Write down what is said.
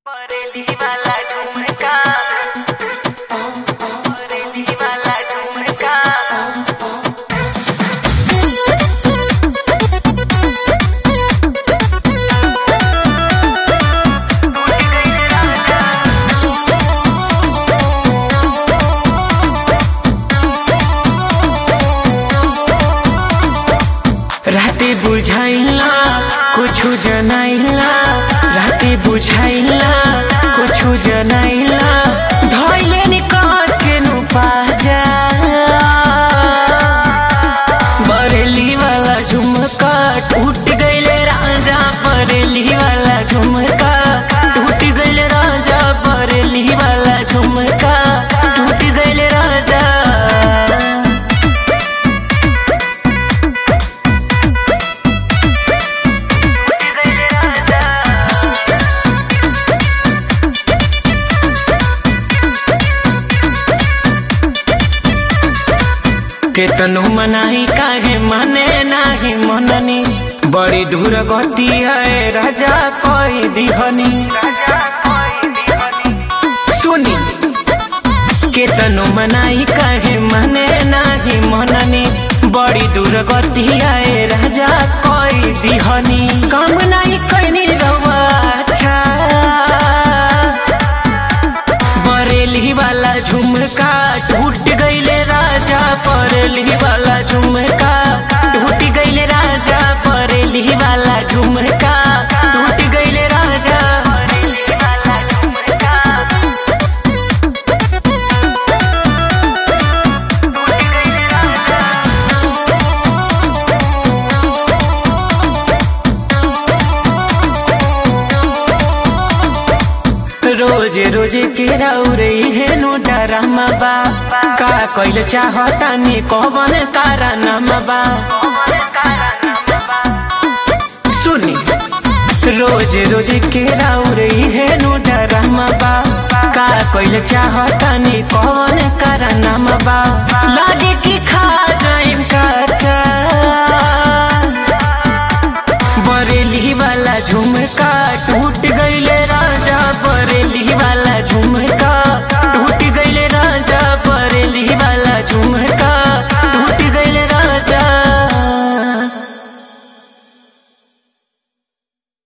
बरेली वाला झुमका बरेली वाला झुमका राते बुझाइला कुछु जनाइला राते बुझाइला कुछु जनाइला धइले नि कस के नु पाजा बरेली वाला झुमका टूट गइले राजा बरेली वाला झुमका टूट गइले राजा बरेली वाला झुमका टूट गइले राजा केतनो मनाही काहे माने नाही मननी बड़ी दूर गति है राजा कोई दिहनी सुनी केतनो मनाही काहे माने नाही मननी बड़ी दूर गति है राजा कोई दिहनी काम नहीं कैनी रवा अच्छा बरेली वाला झुमका टूट गईले राजा बरेली वाला झुमका टूट गईले राजा बरेली वाला झुमका टूट गईले राजा बरेली वाला झुमका टूट गइले राजा रोज रोज के रौरे हेनु डरामा बा का कइल चाहता नी कवन कारण बा सुनी रोज रोज के रौरे हेनु डरामा बा का कइल चाहता नी कवन कारण बा